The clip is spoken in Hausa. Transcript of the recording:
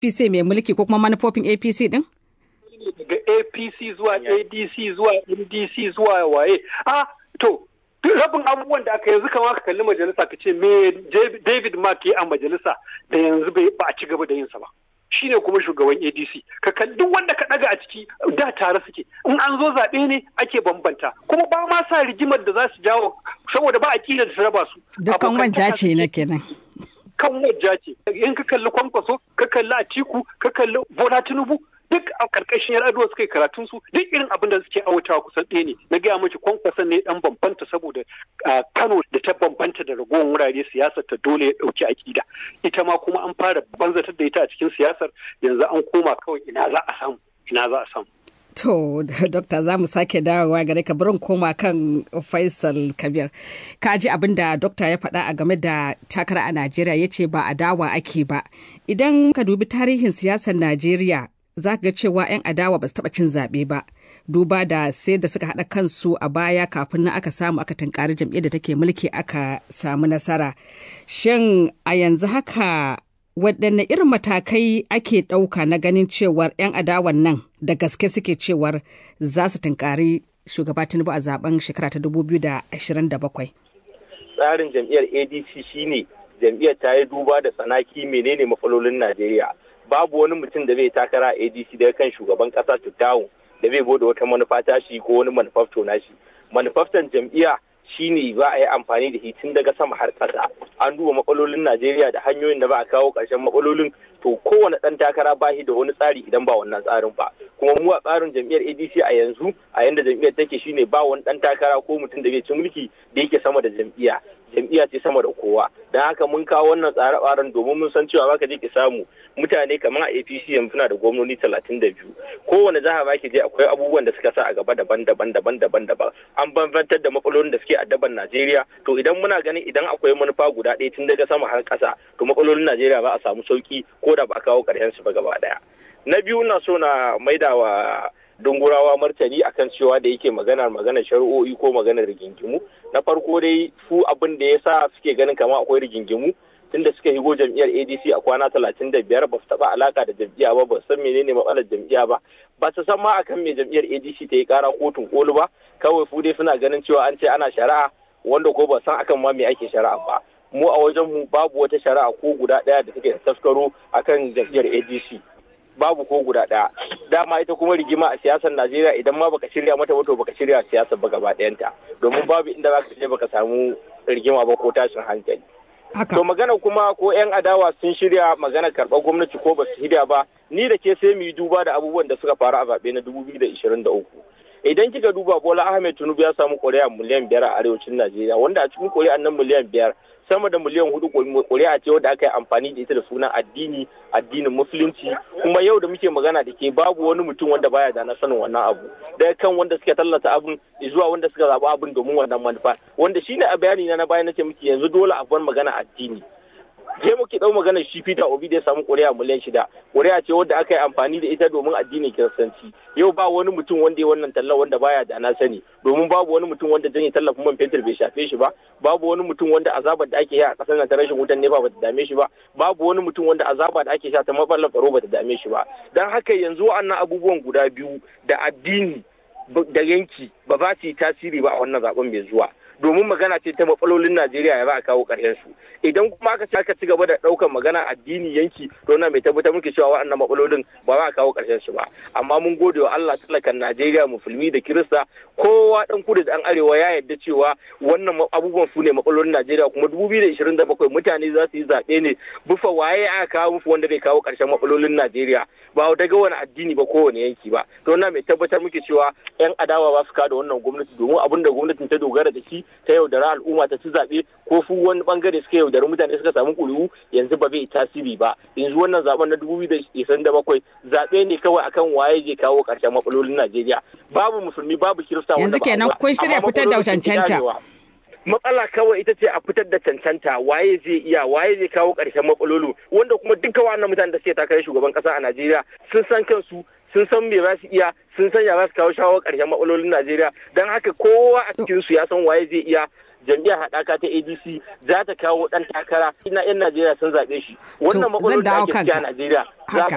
APC mai mulki ko kuma manufofin APC din? Daga APC zuwa ADC zuwa NDC zuwa waye. Ah, to, rabin abubuwan da aka yanzu kama ka kalli majalisa ka ce me David Mark ya a majalisa da yanzu ba a ci gaba da yinsa ba. Shi ne kuma shugaban ADC. Ka kalli duk wanda ka ɗaga a ciki da tare suke. In an zo zaɓe ne ake bambanta. Kuma ba ma sa rigimar da za su jawo saboda ba a kila da su raba su. Dukkan wanja ce na kenan. kan wajja ce in ka kalli kwankwaso ka kalli atiku ka kalli bola tinubu duk a karkashin yar aduwa suka yi karatun su duk irin abin da suke awatawa kusan ɗaya ne na gaya miki kwankwason ne dan bambanta saboda kano da ta bambanta da ragowar wurare siyasar ta dole ya ɗauki akida ita ma kuma an fara banzatar da ita a cikin siyasar yanzu an koma kawai ina za a samu ina za a samu To, Dokta za mu sake dawowa gare ka barin koma kan Faisal Kabir. Ka ji abin da Dokta ya faɗa a game da takara a Najeriya ya ce ba a dawa ake ba. Idan ka dubi tarihin siyasar Najeriya za ka ga cewa 'yan adawa ba su taɓa cin zaɓe ba. Duba da sai da suka haɗa kansu a baya kafin nan aka samu aka tunkari jam'iyyar da take mulki aka samu nasara. Shin a yanzu haka waɗanne irin matakai ake ɗauka na ganin cewar 'yan adawan nan da gaske suke cewar za su tunkari shugaba tinubu a zaben shekara ta 2027 tsarin jam'iyyar adc shine jam'iyyar ta yi duba da tsanaki menene matsalolin najeriya babu wani mutum da zai takara a adc daga kan shugaban kasa tuttawun da zai bude wata manufa tashi ko wani manufafto nashi manufaftan jam'iyya shine za a yi amfani da shi tun daga sama har ƙasa an duba matsalolin najeriya da hanyoyin da ba a kawo ƙarshen matsalolin to kowane ɗan takara ba shi da wani tsari idan ba wannan tsarin ba kuma mu a tsarin jam'iyyar adc a yanzu a yanda jam'iyyar take shine ba wani ɗan takara ko mutum da bai ci mulki da yake sama da jam'iyya jam'iyya ce sama da kowa don haka mun kawo wannan tsare-tsaren domin mun san cewa baka je ki samu mutane kamar a apc yanzu suna da gwamnoni talatin da biyu kowane jiha ba ki je akwai abubuwan da suka sa a gaba daban-daban daban-daban daban an bambantar da matsalolin da suke addaban najeriya to idan muna ganin idan akwai manufa guda ɗaya tun daga sama har ƙasa to matsalolin najeriya ba a samu sauki ko da ba a kawo ƙarshen su ba gaba ɗaya na biyu na so na maida wa dungurawa martani akan cewa da yake maganar maganar shari'o'i ko maganar rigingimu na farko dai su abin da ya sa suke ganin kama akwai rigingimu tunda suka higo jam'iyyar adc a kwana talatin da biyar ba su taɓa alaka da jam'iyya ba ba su san menene matsalar jam'iyya ba ba su san ma akan me jam'iyyar adc ta yi kara kotun kolu ba kawai su dai suna ganin cewa an ce ana shari'a wanda ko ba san akan ma me ake shari'a ba mu a wajen mu babu wata shari'a ko guda ɗaya da take da taskaro akan jam'iyyar adc babu ko guda ɗaya dama ita kuma rigima a siyasar najeriya idan ma baka shirya mata wato baka shirya siyasar ba gaba ɗayanta domin babu inda za ka je baka samu rigima ba ko tashin hankali to magana kuma ko 'yan adawa sun shirya magana karɓar gwamnati ko ba su shirya ba ni da ke sai mu yi duba da abubuwan da suka faru a zaɓe na 2023 idan kika duba bola ahmed tinubu ya samu ƙuri'a miliyan biyar a arewacin najeriya wanda a cikin ƙuri'an nan miliyan biyar sama da miliyan hudu ƙuri'a ce wadda aka yi amfani da ita da sunan addini addinin musulunci kuma yau da muke magana da ke babu wani mutum wanda baya da na sanin wannan abu daga kan wanda suka tallata abin zuwa wanda suka zaɓi abin domin wannan manufa wanda shine a bayani na na baya nace miki yanzu dole a bar magana addini je muke dau magana shi Peter Obi da ya samu ƙuri'a miliyan shida ƙuri'a ce wadda aka yi amfani da ita domin addinin kiristanci yau ba wani mutum wanda ya wannan talla wanda baya da na sani domin babu wani mutum wanda janye tallafin man fetur bai shafe shi ba babu wani mutum wanda azabar da ake yi a ƙasar nan ta rashin wutan nefa bata dame shi ba babu wani mutum wanda azaba da ake sha ta matsalar tsaro bata dame shi ba dan haka yanzu wa'annan abubuwan guda biyu da addini da yanki ba za su yi tasiri ba a wannan zaben mai zuwa domin magana ce ta matsalolin Najeriya ya za a kawo ƙarshen su idan kuma aka aka ci gaba da ɗaukar magana addini yanki to na mai tabbatar muke cewa waɗannan matsalolin ba za a kawo ƙarshen su ba amma mun gode wa Allah talakan Najeriya musulmi da Kirista kowa dan kudu da dan arewa ya yarda cewa wannan abubuwan su ne matsalolin Najeriya kuma 2027 mutane za su yi zaɓe ne bufa waye aka kawo musu wanda zai kawo ƙarshen matsalolin Najeriya ba daga wani addini ba kowane yanki ba to na mai tabbatar muke cewa yan adawa ba su kada wannan gwamnati domin abin da gwamnatin ta dogara da shi ta yaudara al'umma ta ci zaɓe ko su wani bangare suka yaudari mutane suka samu ƙuri'u yanzu ba zai tasiri ba yanzu wannan zaben na dubu biyu da bakwai zaɓe ne kawai akan waye zai kawo ƙarshen matsalolin Najeriya babu musulmi babu kirista yanzu kenan kun shirya fitar da cancanta matsala kawai ita ce a fitar da cancanta waye zai iya waye zai kawo ƙarshen matsalolu wanda kuma duka wannan mutanen da suke takarar shugaban ƙasa a Najeriya sun san kansu sun san me za su iya sun san ya za su kawo shawo ƙarshen matsalolin Najeriya don haka kowa a cikin su ya san waye zai iya jam'iyyar haɗaka ta ADC za ta kawo ɗan takara ina 'yan Najeriya sun zaɓe shi wannan matsalolin da ake a Najeriya za